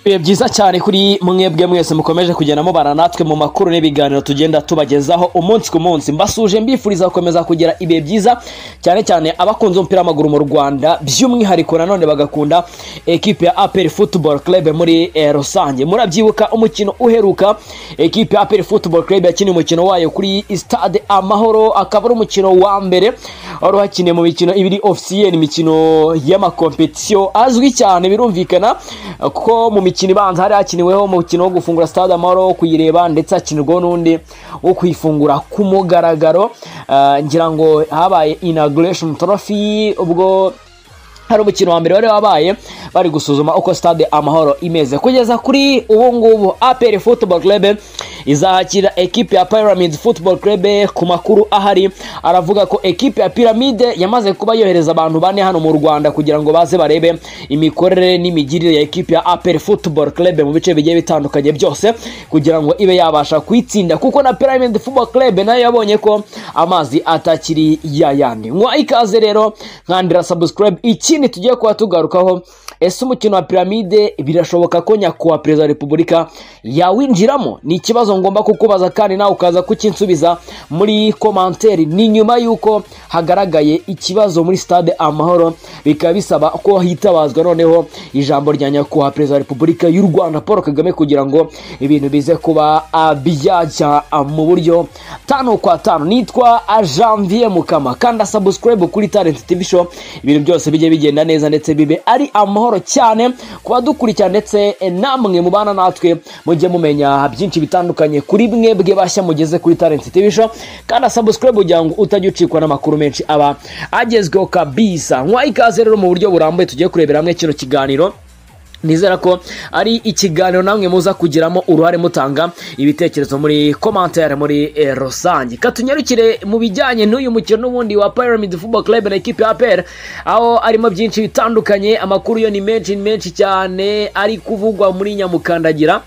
bihe byiza cyane kuri mwebwe mwese mukomeje kugenda mubana natwe mu makuru n'ibiganiro tugenda tubagezaho umunsi ku munsi mbasuje mbifuriza gukomeza kugira ibihe byiza cyane cyane abakunze umupira w'amaguru mu rwanda by'umwihariko nanone bagakunda ekipe ya aperi futuboro kerebe muri eh, rusange murabyibuka umukino uheruka ekipe ya aperi futuboro kerebe yakiniye umukino wayo kuri stade amahoro akaba ari umukino wa mbere wari uhakiniye mu mikino ibiri ofisiye imikino y'amakompetisiyo azwi cyane birumvikana kuko mu mikino ibanza hari hakiniweho umukino wo gufungura stade amahoro wo kuyireba ndetse hakinirwaho n'undi wo kuyifungura ku mugaragaro Ah, ngira ngo habaye inauguration trophy ubwo hari umukino wa mbere wari wabaye bari gusuzuma uko stade amahoro imeze kugeza kuri ubu ngubu apr football club izahakira ekipe ya pyramid football club ku makuru ahari aravuga ko ekipe ya pyramide yamaze kuba yohereza abantu bane hano mu rwanda kugira ngo baze barebe imikorere n'imigirire ya ekipe ya apr football club mu bice bigiye bitandukanye byose kugira ngo ibe yabasha kuyitsinda kuko na pyramid football club nayo yabonye ko amazi atakiri yayandi mwa ikaze rero nkandira subscribe ikindi tugiye kuba tugarukaho ese umukino wa piramide birashoboka ko nyakubahwa perezida wa repubulika yawinjiramo ni ikibazo ngomba kukubaza kandi nawe ukaza kukinsubiza muri komanteri ni nyuma y'uko hagaragaye ikibazo muri stade amahoro bikaba bisaba ko hitabazwa noneho ijambo rya nyakubahwa perezida wa repubulika y'u rwanda paul kagame kugira ngo ibintu bize kuba ah, byajya ah, mu buryo tanu kwa tanu nitwa ah, janvier mukama kanda subscribe kuri talent tv show ibintu byose bijye bigenda neza ndetse bibe ari amahoro cyane ku badukurikira ndetse eh, namwe mubana natwe mujye mumenya byinshi bitandukanye kuri mwebwe bashya mugeze kuri talent tv show kanda subscribe kugira ngo utajya ucikwa n'amakuru menshi aba agezweho kabisa nkwa ikaze rero mu buryo burambuye tugiye kurebera hamwe kino kiganiro nizera ko ari ikiganiro namwe muza kugiramo uruhare mutanga ibitekerezo muri komantere muri eh, rusange katunyarukire mu bijyanye n'uyu mukino n'ubundi wa pyramid football club na ekipe ya apr aho arimo byinshi bitandukanye amakuru yo ni menshi ni menshi cyane ari kuvugwa muri nyamukandagira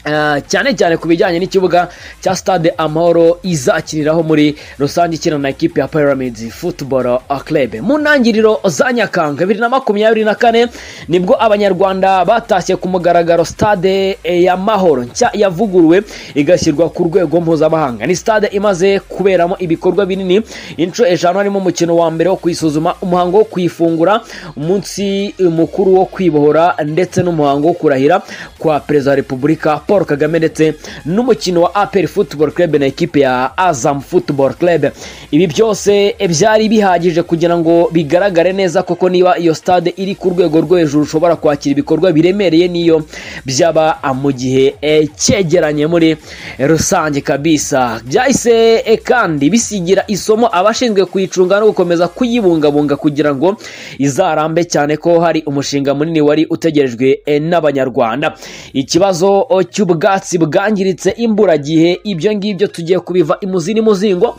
Uh, cyane cyane ku bijyanye n'ikibuga cya stade amahoro izakiniraho muri rusange ikina na ekipe ya pyramid football club mu ntangiriro za nyakanga bibiri na makumyabiri na kane nibwo abanyarwanda batashye ku mugaragaro stade eh, ya mahoro nshya yavuguruwe igashyirwa ku rwego mpuzamahanga ni stade imaze kuberamo ibikorwa binini inshuro eshanu harimo umukino wa mbere wo kuyisuzuma umuhango wo kuyifungura umunsi mukuru wo kwibohora ndetse n'umuhango wo kurahira kwa perezida wa repubulika paul kagame ndetse n'umukino wa apr football club na ekipe ya azam football club ibi byose byari bihagije kugira ngo bigaragare neza koko niba iyo stade iri ku rwego rwo hejuru ushobora kwakira ibikorwa biremereye n'iyo byaba mu gihe eh, cyegeranye muri rusange kabisa byahise eh, kandi bisigira isomo abashinzwe kuyicunga no gukomeza kuyibungabunga kugira ngo izarambe cyane ko hari umushinga munini wari utegerejwe eh, n'abanyarwanda ikibazo oh, cy'ubwatsi bwangiritse imburagihe ibyo ngibyo tugiye kubiva imuzi n'imuzingo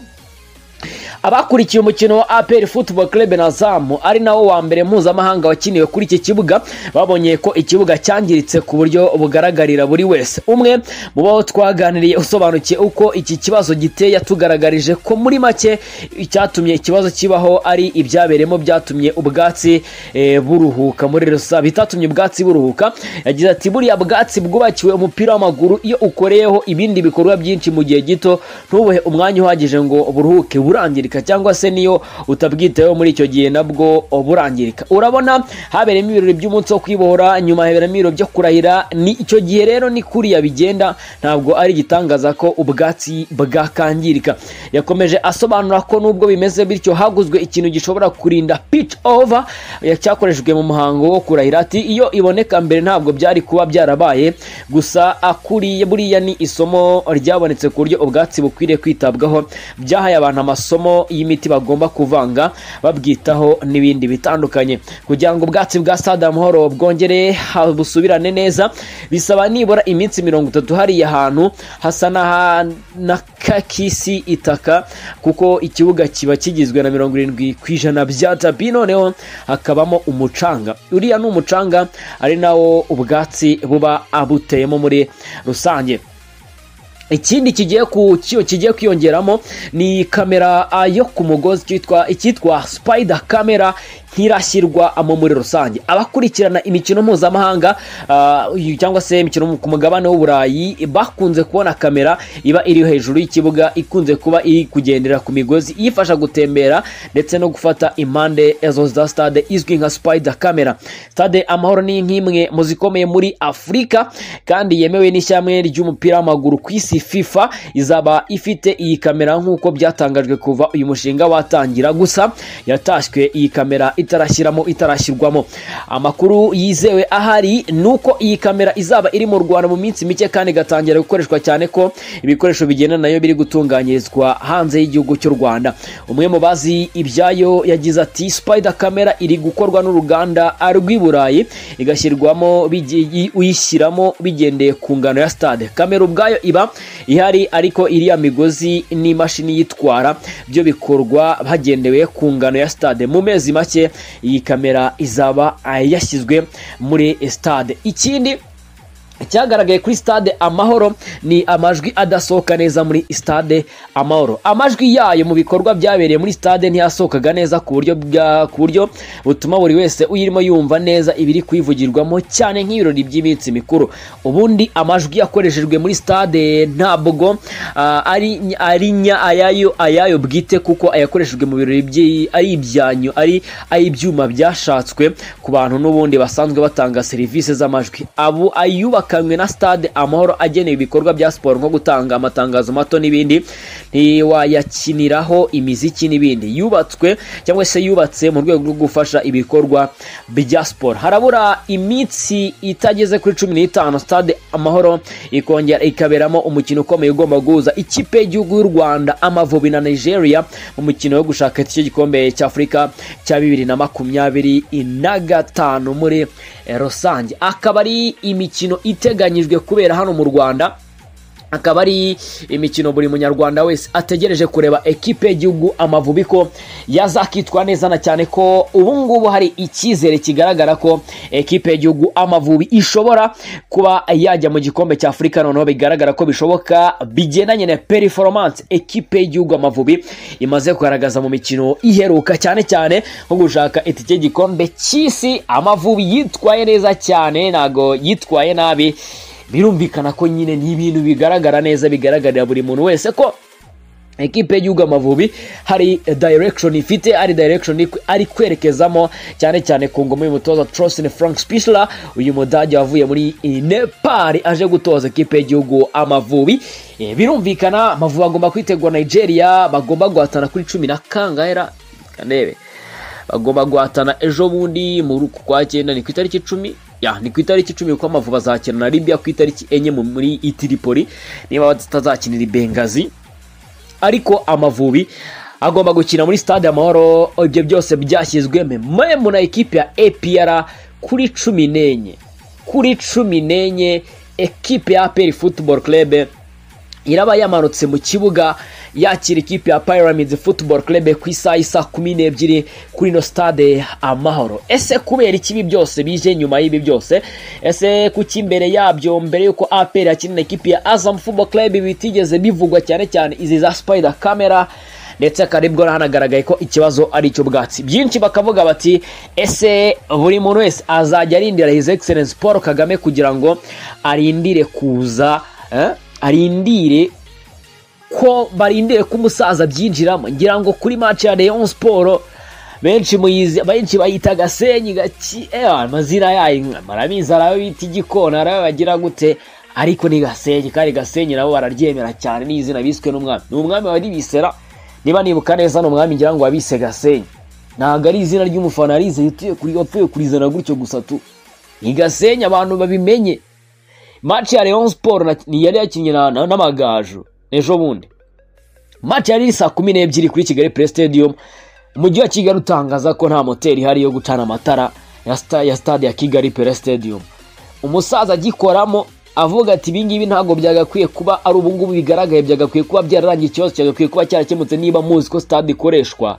abakurikiye umukino wa apr football club na zamu ari nawo wa mbere mpuzamahanga wakiniwe kuri iki kibuga babonye ko ikibuga cyangiritse ku buryo bugaragarira buri wese umwe mu bo twaganiriye usobanukiye uko iki kibazo giteye yatugaragarije ko muri make icyatumye ikibazo kibaho ari ibyabereyemo byatumye ubwatsi eh, buruhuka muri rusange bitatumye ubwatsi buruhuka yagize ati buriya bwatsi bwubakiwe umupira w'amaguru iyo ukoreyeho ibindi bikorwa byinshi mu gihe gito ntubuhe umwanya uhagije ngo buruhuke burangirika burangirika cyangwa se niyo utabwitayeho muri icyo gihe nabwo burangirika urabona habereyemo ibirori by'umunsi wo kwibohora nyuma haberamo ibirori byo kurahira ni icyo gihe rero ni kuriya bigenda ntabwo ari igitangaza ko ubwatsi bwakangirika yakomeje asobanura ko nubwo bimeze bityo haguzwe ikintu gishobora kurinda pitch over cyakoreshejwe mu muhango wo kurahira ati iyo iboneka mbere ntabwo byari kuba byarabaye gusa akuriye buriya ni isomo ryabonetse ku buryo ubwatsi bukwiriye kwitabwaho byahaye abantu amasomo y'imiti bagomba kuvanga babwitaho n'ibindi bitandukanye kugira ngo ubwatsi bwa stade amahoro bwongere ha- busubirane neza bisaba nibura iminsi mirongo itatu hariya hantu hasa n'aha- n'akakisi itaka kuko ikibuga kiba kigizwe na mirongo irindwi ku ijana bya tapi noneho hakabamo umucanga uriya ni umucanga ari nawo ubwatsi buba abuteyemo muri rusange ikindi kigiye ku cyo kigiye kwiyongeramo ni kamera ah, yo ku mugozi cyitwa icyitwa spider camera ntirashyirwa mo muri rusange abakurikirana imikino mpuzamahanga ah, cyangwa se imikino ku mugabane w'uburayi bakunze kubona kamera iba iri hejuru y'ikibuga ikunze kuba iri kugendera ku migozi iyifasha gutembera ndetse no gufata impande ezo za stade izwi nka spider camera stade amahoro ni nk'imwe mu zikomeye muri afurika kandi yemewe n'ishyamwe ry'umupira w'amaguru ku isi fifa izaba ifite iyi kamera nk'uko byatangajwe kuva uyu mushinga watangira gusa yatashywe iyi kamera itarashyiramo itarashyirwamo amakuru yizewe ahari ni uko iyi kamera izaba iri mu rwanda mu minsi mike kandi igatangira gukoreshwa cyane ko ibikoresho bigenda nayo biri gutunganyirizwa hanze y'igihugu cy'u rwanda umwe mu bazi ibyayo yagize ati spider camera iri gukorwa n'uruganda rw'i burayi igashyirwamo bigi- uyishyiramo bigendeye ku ngano ya stade kamera ubwayo iba ihari ariko iriya migozi n'imashini yitwara byo bikorwa hagendewe ku ngano ya stade mu mezi make iyi kamera izaba ah, yashyizwe muri stade ikindi icyagaragaye kuri stade amahoro ni amajwi adasohoka neza muri stade amahoro amajwi yayo mu bikorwa byabereye muri stade ntiyasohokaga neza ku buryo bwa- ku buryo butuma buri wese uyirimo yumva neza ibiri kuyivugirwamo cyane nk'ibirori by'iminsi mikuru ubundi amajwi yakoreshejwe muri stade ntabwo ah, ari ari nya ayayo ayayo bwite kuko ayakoreshejwe mu birori by'i- ari ibyanyu ari ay'ibyuma byashatswe ku bantu n'ubundi basanzwe batanga serivisi z'amajwi abu ayubakanywe na stade amahoro agenewe ibikorwa bya siporo nko gutanga amatangazo mato n'ibindi ntiwayakiniraho imiziki n'ibindi yubatswe cyangwa se yubatse mu rwego rwo gufasha ibikorwa bya siporo harabura iminsi itageze kuri cumi n'itanu stade amahoro ikongera ikaberamo umukino ukomeye ugomba guhuza ikipe y'igihugu y'u rwanda amavubi na nigeria mu mukino wo gushaka icyo gikombe cy'afurika cya bibiri na makumyabiri na gatanu muri eh, rusange akaba ari imikino iteganyijwe kubera hano mu rwanda akaba ari imikino buri munyarwanda wese ategereje kureba ekipe y'igihugu amavubi ko yazakitwa neza na cyane ko ubu ngubu hari icyizere kigaragara ko ekipe y'igihugu amavubi ishobora kuba yajya mu gikombe cya afurika noneho bigaragara ko bishoboka bigendanye na performance ekipe y'igihugu amavubi imaze kugaragaza mu mikino iheruka cyane cyane nko gushaka itike y'igikombe cy'isi amavubi yitwaye neza cyane ntago yitwaye nabi birumvikana ko nyine ni ibintu bigaragara neza bigaragarira buri muntu wese ko ekipe y'igihugu amavubi hari direction ifite hari direction ik- ari kwerekezamo cyane cyane ku ngoma y'umutoza Trosin Frank Spichler uyu mudage wavuye muri Nepal aje gutoza ekipe y'igihugu amavubi Eh, birumvikana amavubi agomba kwitegura Nigeria bagomba guhatana kuri cumi na kangaera kanebe bagomba guhatana ejo bundi muri uku kwa cyenda ni ku itariki icumi ya ni ku itariki icumi kuko amavubi azakina na libya ku itariki enye mu- muri itiripoli niba batazakinira i bengazi ariko amavubi agomba gukina muri stade amahoro ibyo byose byashyizwe memu na ekipe ya apr kuri cumi n'enye kuri cumi n'enye ekipe ya apr football club iraba yamanutse mu kibuga yakira ikipe ya Pyramids Football Club ku isaha isa kumi n'ebyiri kuri ino stade amahoro ese kubera ikibi byose bije nyuma y'ibi byose ese kuki imbere yabyo mbere y'uko APR yakinira ikipe ya Azam Football Club bitigeze bivugwa cyane cyane izi za Spider Camera ndetse akaribwo hanagaragaye ko ikibazo ari icy'ubwatsi byinshi bakavuga bati ese buri muntu wese azajya arindira his excellence paul kagame kugira ngo arindire kuza eh, arindire ko barindire ko umusaza abyinjiramo ngira ngo kuri match ya Rayon Sport benshi muyizi benshi bayita gasenyi gaki eh amazina yayo marabizi arabe bita igikona arabe bagira gute ariko ni gasenyi kandi gasenyi nabo bararyemera cyane ni izina biswe n'umwami ni umwami wari bisera niba nibuka neza ni umwami ngira ngo wabise gasenyi ntabwo ari izina ry'umufana yarize yapfuye kurizana gutyo gusa tu ni gasenyi abantu babimenye match ya Rayon Sport na- ni yari yakinnye na- na- n'amagaju ejo bundi match yari iri saa kumi n'ebyiri kuri Kigali Play Stadium umujyi wa Kigali utangaza ko nta moteri ihari yo gucana amatara ya, sta, ya stade ya Kigali Play Stadium umusaza agikoramo avuga ati ibingibi ntabwo byagakwiye kuba ari ubungubu bigaragaye byagakwiye kuba byararangiye ikibazo cyagakwiye kuba cyarakemutse niba muzi ko stade ikoreshwa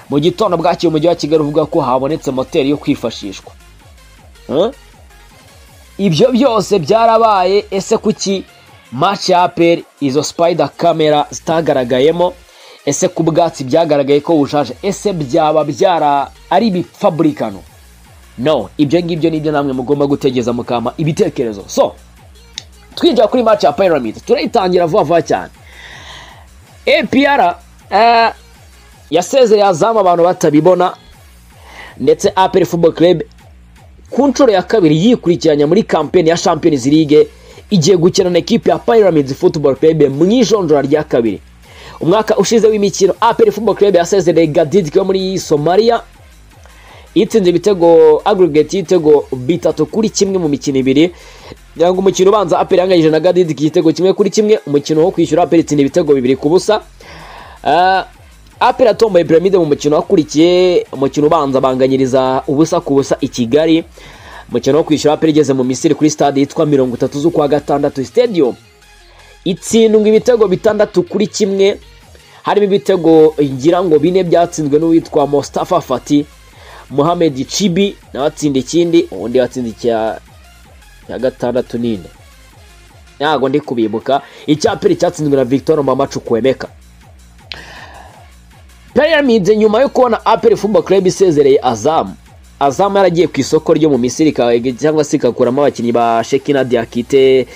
mu gitondo bwakeye umujyi wa Kigali uvuga ko habonetse moteri yo kwifashishwa Huh? ibyo byose byarabaye ese kuki match ya APR izo spider camera zitagaragayemo ese ku bwatsi byagaragaye ko bushaje ese byaba byara ari ibifaburikano no ibyo ngibyo nibyo namwe mugomba gutegeza mukama ibitekerezo so twinjira kuri match ya pyramid turayitangira vuba vuba cyane apr eh, yasezereye azamu abantu batabibona ndetse apr football club ku nshuro ya kabiri yikurikiranya muri kampeni ya champions league igiye gukina na ekipi ya pyramids football club mu ijonjora rya kabiri umwaka ushize w'imikino apr football club yasezereye gadidike wo muri somalia itsinze ibitego aggregate y'ibitego bitatu kuri kimwe mu mikino ibiri cyangwa umukino ubanza aperi yanganyije na gadidike igitego kimwe kuri kimwe umukino wo kwishyura aperi itsinda ibitego bibiri ku busa Ah, aperi atomboye piramide mu mukino wakurikiye umukino ubanza banganyiriza ubusa ku busa i kigali umukino wo kwishyura aperi igeze mu misiri kuri stade yitwa mirongo itatu z'ukwa gatandatu stadium itsindwa ibitego bitandatu kuri kimwe harimo ibitego ngira ngo bine byatsinzwe n'uwitwa Mustafa Fati Mohamed Chibi nawe atsinda ikindi undi watsinda icya cya gatandatu nine ntago ndi kubibuka icya pili cyatsinzwe na Victor Mamacu Kwemeka Pyramids nyuma yo kubona Apple Football Club isezereye Azam Azam yaragiye ku isoko ryo mu Misiri ika- cyangwa se ikakuramo abakinnyi ba Shekina Diakite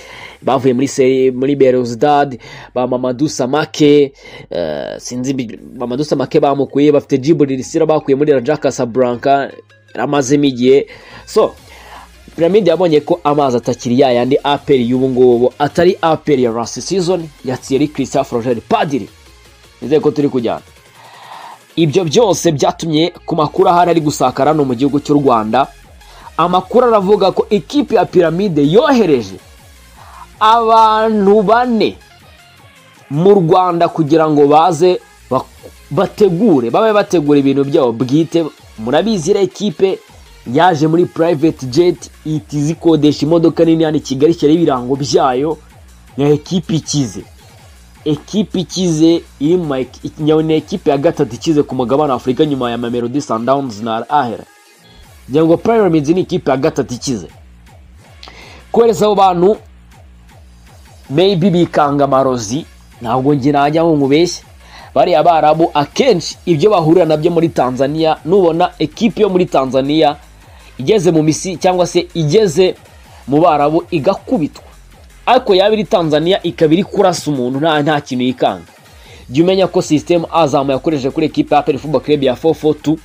bavuye muri seri muri Belouizdad ba Mamadou Samake eh, sinzi bi- Mamadou Samake bamukuye bafite Djibril Lisira bakuye muri Raja Casablanca yaramazemo igihe so Pyramide yabonye ko amazi atakiri ya yandi aperi y'ubu ngubu atari aperi ya last season ya Thierry Christophe Roger Padiri nizeye ko turi kujyana ibyo byose byatumye ku makuru ahari ari gusakara no mu gihugu cy'u rwanda amakuru aravuga ko ikipe ya piramide yohereje abantu bane mu rwanda kugira ngo baze bak- bategure babe bategura ibintu byabo bwite murabizi iriya ekipe yaje muri private jet ihita izikodesha imodoka nini hano i kigali ishyiraho ibirango byayo ya ekipe ikize ekipe ikize iri mu ma- nyabona ni ekipe ya gatatu ikize ku mugabane wa afurika nyuma ya mamelodi sundowns na Al ahera ngira ngo pyramids ni ikipe ya gatatu ikize kohereza abo bantu maybe bikanga amarozi ntabwo njye najya ngo nkubeshye bariya barabu akenshi ibyo bahurira nabyo muri tanzania nubona ekipe yo muri tanzania igeze mu misi cyangwa se igeze mu barabu igakubitwa ariko yaba iri tanzania ikaba iri kurasa umuntu nta nta kintu yikanga jya umenya ko sisitemu azamu yakoresheje kuri ekipe ya aperi fubo club ya 442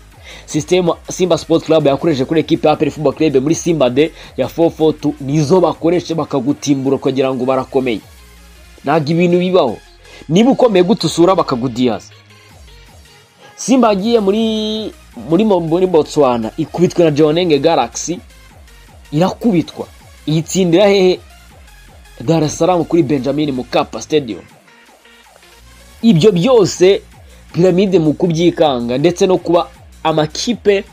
sisitemu simba sports club yakoresheje kuri ekipe ya aperi fubo club muri simba de ya 442 nizo bakoresha bakagutimbura kugira ngo barakomeye ntabwo ibintu bibaho niba ukomeye gute usura bakagudiyaza simba yagiye muri muri Mo- muri botswana ikubitwa na jonenge galaxy irakubitwa iyitsindira hehe Dar es Salaam kuri Benjamin Mkapa Stadium ibyo byose piramide mu kubyikanga ndetse no kuba amakipe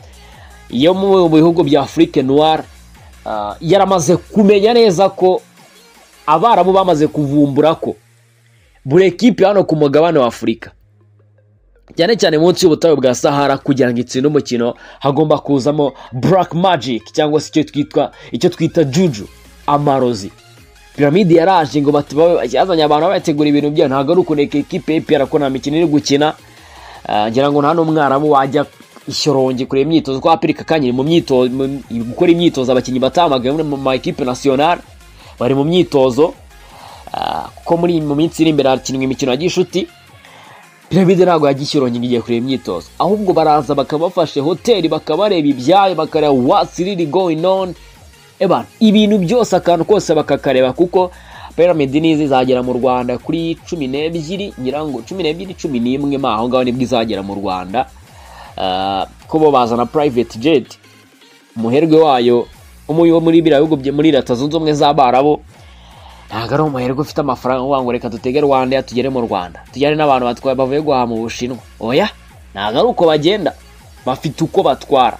yo mu bihugu bya Afrique Noire ah, yaramaze kumenya neza ko abarabu bamaze kuvumbura ko buri ekipe hano ku mugabane wa Afurika cyane cyane munsi y'ubutayu bwa Sahara kugira ngo itsinde umukino hagomba kuzamo Black Magic cyangwa se icyo twitwa icyo twita Juju amarozi piramide yaraje ngo bati- babe- yazanye abantu bategura ibintu byayo ntabwo ari ukuneka ekipe y'ipiyara ko nta mikino iri gukina Ah, ngira ngo nta n'umwarabu wajya ishyoronge kureba imyitozo ko apirika kanyiri mu myitozo mu- gukora imyitozo abakinnyi batamagaye mu ma ekipe nasiyonari bari mu myitozo Ah, kuko muri mu minsi iri imbere hakinwa imikino ya gishuti piramide ntabwo yajya ishyoronge ngo igiye kureba imyitozo ahubwo baraza bakaba bafashe hoteli bakabareba ibyayo bakareba what's really going on Eban, ibintu byose akantu kose bakakareba kuko Pyramid nizi zagera mu Rwanda kuri cumi n'ebyiri nyirango cumi n'ebyiri cumi n'imwe ma aho ngaho nibwo izagera mu Rwanda Ah, ko bo bazana private jet umuherwe wayo umuyo muri biriya bihugu bye muri leta zunze ubumwe z'abarabu ntabwo ari umuherwe ufite amafaranga uvuga ngo reka dutege rwanda ya tugere mu rwanda tujyane n'abantu batwaye bavuye guhaha mu bushinwa oya ntabwo ari uko bagenda bafite uko batwara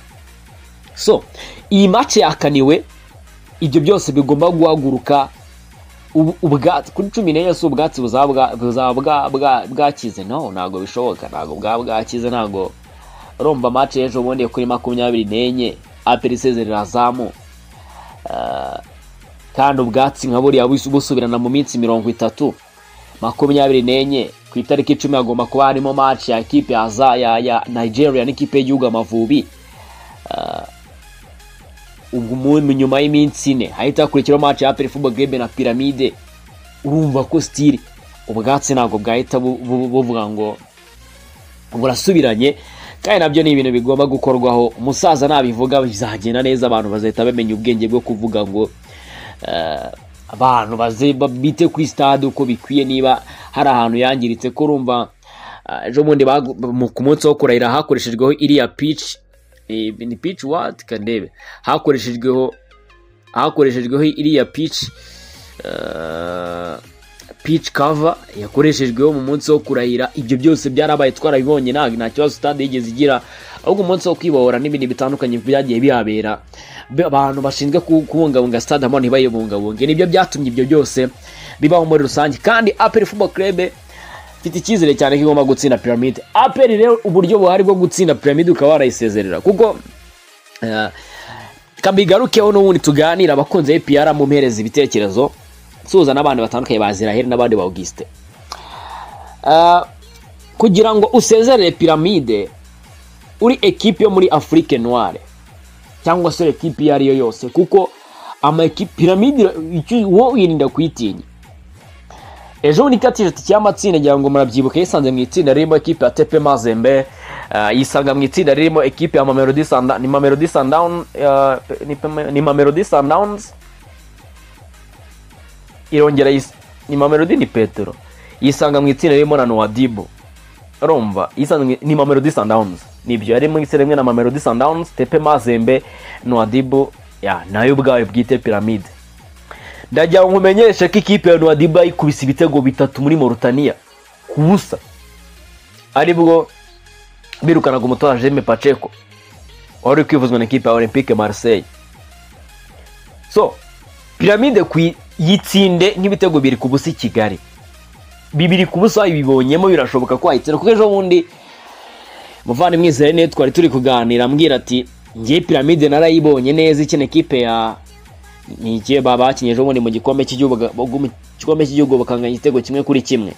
so iyi mace yakaniwe ibyo byose bigomba guhaguruka ubu- ubwatsi kuri cumi n'enye si ubwatsi buzaba bwa- buzaba bwa- bwa- bwakize no ntabwo bishoboka ntabwo bwaba bwakize ntabwo romba mace ejo bundi kuri makumyabiri n'enye aperi isezerera azamu Ah, kandi ubwatsi nka buriya busu- busubirana mu minsi mirongo itatu makumyabiri n'enye ku itariki icumi hagomba kuba harimo match ya ekipe ya za ya, ya nigeria n'ikipe y'igihugu amavubi ubwo umuntu nyuma y'iminsi ine hahita hakurikiraho match ya aperi fubo gebe na piramide urumva ko sitiri ubwatsi ntabwo bwahita bu- bu- buvuga ngo burasubiranye kandi nabyo ni ibintu bigomba gukorwaho umusaza nabivuga bizagenda neza abantu bazahita bamenya ubwenge bwo kuvuga ngo eh, abantu baze ba- bite kuri stade uko bikwiye niba hari ahantu yangiritse ko urumva eh, ejo bundi bagu- mu- ku munsi wo kurahira hakoreshejweho iriya pitch eh, ni pitch what kandebe hakoreshejweho hakoreshejweho iriya pitch eh, pitch cover yakoreshejweho mu munsi wo kurahira ibyo byose byarabaye twarabibonye ntabwo nta kibazo stade yigeze igira ahubwo umunsi wo kwibohora n'ibindi bitandukanye byagiye bihabera Be- abantu bashinzwe ku- kubungabunga stade amahoro ntibayibungabunge nibyo byatumye ibyo byose bibaho muri rusange kandi aperi football club mfite icyizere cyane ko igomba gutsinda piramide aperi rero uburyo buhari bwo gutsinda piramide ukaba warayisezerera kuko eh, kabigarukeho n'ubundi tuganira abakunzi b'ipiyara mumpereza ibitekerezo nsuhuza n'abandi batandukanye ba ziraheri n'abandi ba augusite Ah, kugira ngo usezerere piramide uri ekipi yo muri afurike noire cyangwa se ekipi iyo ari yo yose kuko ama ekipi piramide icyo- wowe wirinda kuyitinya ejo bundi ka tisheti cy'amatsinda ngira ngo murabyibuka yisanze mu itsinda ririmo ekipe ya tepe mazembe eh, yisanga mu itsinda ririmo ekipe ya mamelodi sanda ni mamelodi sandown eh, ni Pema- ni mamelodi sundowns irongera yis- ni mamelodi ni petero yisanga mu itsinda ririmo na noadibo urumva yisanga mu- ni mamelodi sundowns nibyo yari mu itsinda rimwe na mamelodi sundowns tepe mazembe noadibo ya nayo ubwayo bwite piramide ndagira ngo nkumenyeshe ko ikipe ya Nouadhiba ikubise ibitego bitatu muri Mauritania ku busa aribwo birukanaga umutoza Jaime Pacheco wari uri kwivuzwa na ikipe ya Olympique Marseille so piramide kuyi- yitsinde nk'ibitego biri ku busa i Kigali bibiri ku busa ibibonyemo birashoboka ko wayitsinda kuko ejo bundi muvane mwizere neza twari turi kuganira ambwira ati ngiye piramide narayibonye neza ikina ikipe ya ni igihe baba bakinye ejo bundi mu gikombe cy'igihugu mu gikombe cy'igihugu bakanganya igitego kimwe kuri kimwe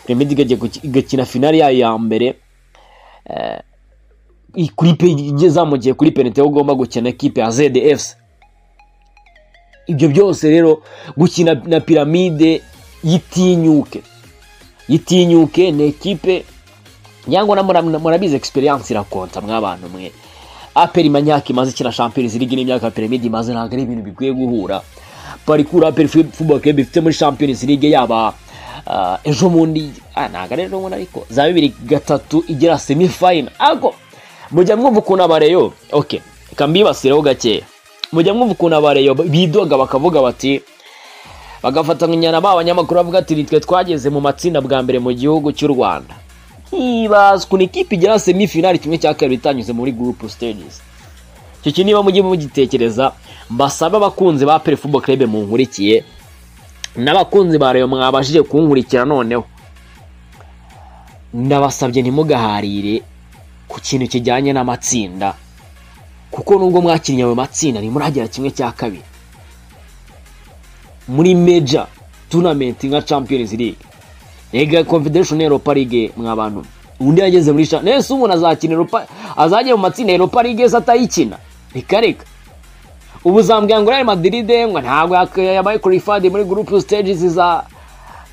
piramide igajya guki- igakina finali yayo ya mbere eh, i- kuri pe izamukiye kuri penalite aho ugomba gukina ekipe ya ZDFC ibyo byose rero gukina na piramide yitinyuke yitinyuke ni ekipe nyangwa na mura- murabizi experience irakonta mwabantu mwe aperi manyaka imaze ikina champions league n'imyaka piramide imaze ntabwo ari ibintu bikwiye guhura parikuru aperi football club ifite muri champions league yaba ah, ejo bundi ah, ntabwo ari ejo bundi ariko za bibiri gatatu igera semi final ariko mujya mwumva ukuntu abareyo ok reka mbibasireho gakeya mujya mwumva ukuntu abareyo bidoga bakavuga bati bagafatanya na ba banyamakuru bavuga ati nitwe twageze mu matsinda bwa mbere mu gihugu cy'u rwanda hibazwa ukuntu ikipe igera semifinali kimwe cya kabiri itanyuze muri group stages icyo kintu niba mujye mugitekereza mbasabe abakunzi ba pere football club munkurikiye n'abakunzi ba rayo mwabashije kunkurikira noneho ndabasabye ntimugaharire ku kintu kijyanye n'amatsinda kuko nubwo mwakinnye ayo matsinda ntimuragera kimwe cya kabiri muri major tournament nka champions league Ega Confederation Europa League mwa bantu undi yageze muri sha nese umuntu azakina Europa azajya mu matsinda ya Europa League se atayikina reka reka ubu zambwira ngo Real Madrid ngo ntabwo yak- yabaye qualified muri group stages za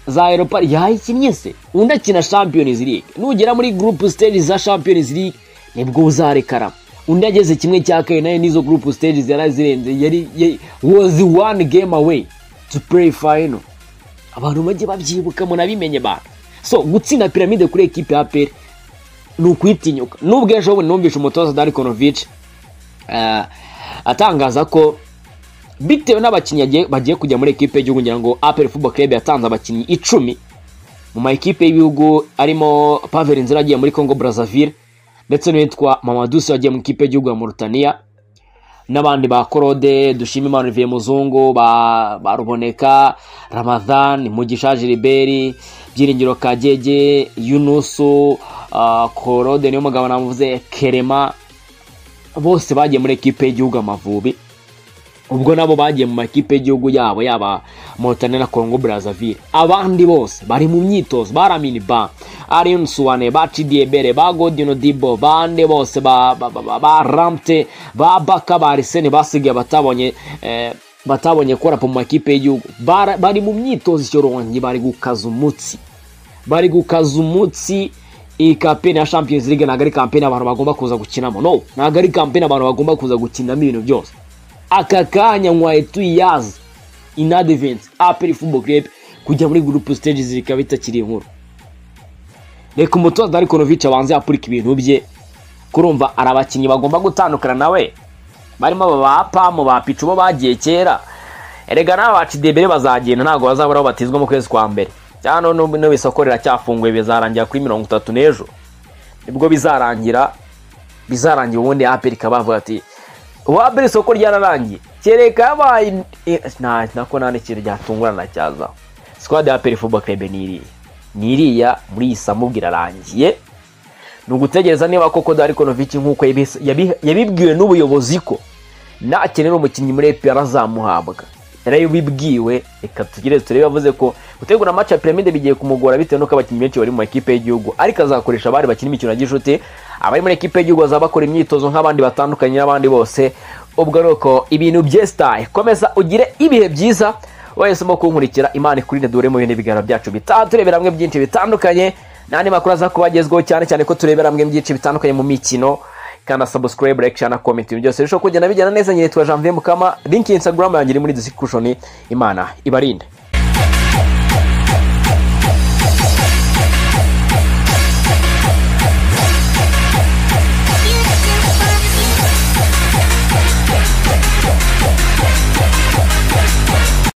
za Europa League yayikinnye se undi akina Champions League nugera muri group stages za Champions League nibwo uzarekara undi ageze kimwe cya kane nayo n'izo group stages yari zirenze yari yari- was one game away to play final abantu bajye babyibuka munabimenye bantu so gutsinda piramide kuri ekipe ya aperi ni ukwitinyuka nubwo ejo bundi numvishe umutoza darikonovic atangaza ko bitewe n'abakinnyi agiye- bagiye kujya muri ekipe y'igihugu ngira ngo aperi football club yatanze abakinnyi icumi mu ma ekipe y'ibihugu arimo pavel nzira agiye muri congo brazzaville ndetse n'uwitwa mamadusi wagiye mu ikipe y'igihugu ya mauritania n'abandi ba korode dushima imana olivier muzungu ba, ba ruboneka ramadhan mugisha giliberi byiringiro kagege yunusu uh, korode niyo mugabo namuvuze kerema bose bagiye muri ekipe y'igihugu amavubi ubwo nabo bagiye mu makipe y'igihugu yabo yaba Mauritania na Congo Brazzaville abandi bose bari mu myitozo ba Lamine ba Arion Suwane ba Chidiebere ba Godino Dibo bande bose ba ba, ba, ba, ba Ramte ba Baka ba Arsene basigaye batabonye eh, batabonye gukora mu makipe y'igihugu Bara- bari mu myitozo ikirongi bari gukaza umutsi bari gukaza umutsi iyi kampeni ya champions league ntabwo ari kampeni abantu bagomba kuza gukinamo no ntabwo ari kampeni abantu bagomba kuza gukinamo ibintu byose aka kanya nkwaye tuyiyaze inadiventi aperi fubo club kujya muri gurupe stage zikaba bitakiri inkuru reka umutoza ariko novice abanze yapurika ibintu bye kurumva ari abakinnyi bagomba gutandukana nawe barimo aba ba pamu ba picu bo bagiye kera erega n'aba ba cidebere bazagenda ntabwo bazabura aho batizwa mu kwezi kwa mbere cyangwa n'ubu n'ubu isoko riracyafunguye bizarangira kuri mirongo itatu n'ejo nibwo bizarangira bizarangira ubundi aperi ikaba yavuga ati wabere isoko ryararangiye kereka yabaye eh, nta nako nta n'ikintu ryatungurana cyaza sikwadi ya aperi fubo kerebe ni iriya ni iriya muri iyi samubwe irarangiye ni ugutegereza niba koko Darko Novic nk'uko yabi- yabi- yabibwiwe n'ubuyobozi ko nakenera umukinnyi muri EPR azamuhabwa yari yabibwiwe reka tugire turebe yavuze ko gutegura match ya piramide bigiye kumugora bitewe nuko abakinnyi benshi bari mu makipe y'igihugu ariko azakoresha abari bakina imikino ya gishuti abari muri ekipe y'igihugu bazaba bakora imyitozo nk'abandi batandukanye n'abandi bose ubwo ni uko ibintu byesitaye komeza ugire ibihe byiza wese mo kunkurikira imana ikurinde dore mu bindi biganiro byacu bitaha turebera hamwe byinshi bitandukanye n'andi makuru aza kuba agezweho cyane cyane ko turebera hamwe byinshi bitandukanye mu mikino kandi subscribe like share na comment ibintu byose birushaho kugenda bigenda neza nyiri twa Janvier Mukama link ya Instagram yanjye iri muri description imana ibarinde